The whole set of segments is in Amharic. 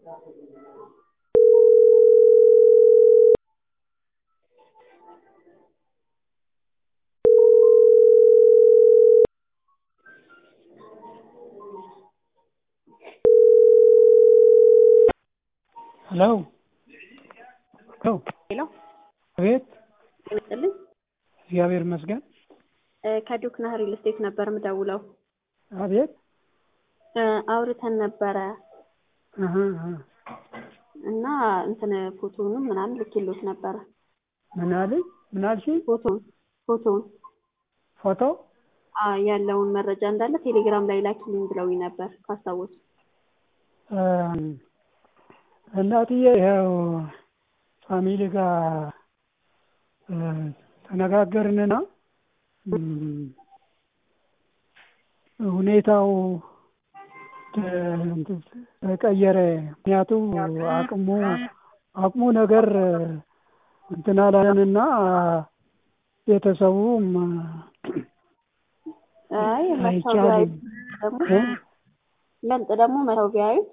ሄሎ ሄሎ ሄሎ አቤት ይመስልኝ እግዚአብሔር ይመስገን ከዶክና ሪል ስቴት ነበር ምደውለው አቤት እ አውርተን ነበረ አሀ አሀ እና እንትን ፎቶውንም ምናምን ልኬሎት ነበረ ምን አለኝ ምን አልሽኝ ፎቶውን ፎቶውን ፎቶ አ ያለውን መረጃ እንዳለ ቴሌግራም ላይ ላኪልኝ ብለውኝ ነበር ካስታወሱ እም እናትዬ ያው ፋሚሊ ጋር እ ተነጋገርንና እም ሁኔታው ተ- ተቀየረ ምክንያቱም አቅሙ አቅሙ ነገር እንትን አላለንና ቤተሰቡም አይ መተው አይቻልም ቢያዩት ደግሞ እ ይበልጥ ደግሞ መተው ቢያዩት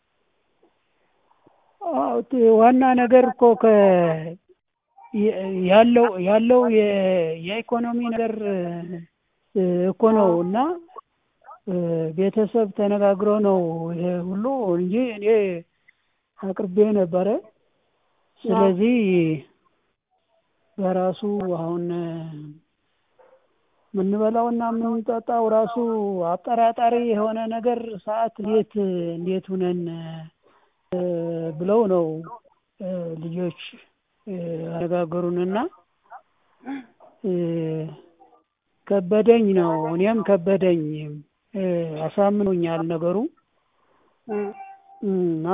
አዎ ት- ዋና ነገር እኮ ከ የ- ያለው ያለው የ- የኢኮኖሚ ነገር እ እኮ ነው እና እ ቤተሰብ ተነጋግሮ ነው ይሄ ሁሉ እንጂ እኔ አቅርቤ ነበረ። ስለዚህ በራሱ አሁን የምንበላውና የምንጠጣው ራሱ አጠራጣሪ የሆነ ነገር ሰዓት እንዴት እንዴት ሁነን እ ብለው ነው እ ልጆች እ ያነጋገሩንና እ ከበደኝ ነው እኔም ከበደኝ እ አሳምኖኛል ነገሩ እ እና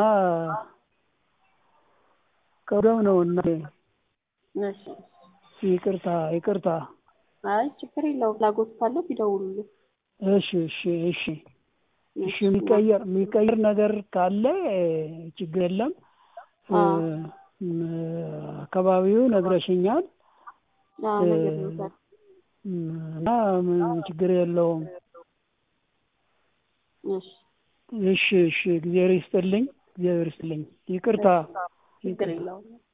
ከብደው ነው እናቴ እሺ ይቅርታ ይቅርታ አይ ችግር የለውም ፍላጎት ካለው ቢደውሉልኝ እሺ እሺ እሺ እሺ የሚቀየር የሚቀየር ነገር ካለ ችግር የለም እ አዎ ም አካባቢው ነግረሽኛል አዎ እ ነግሬዎታለሁ እና ምንም ችግር የለውም እሺ እሺ እሺ እግዚአብሔር ይስጥልኝ እግዚአብሔር ይስጥልኝ ይቅርታ ችግር የለውም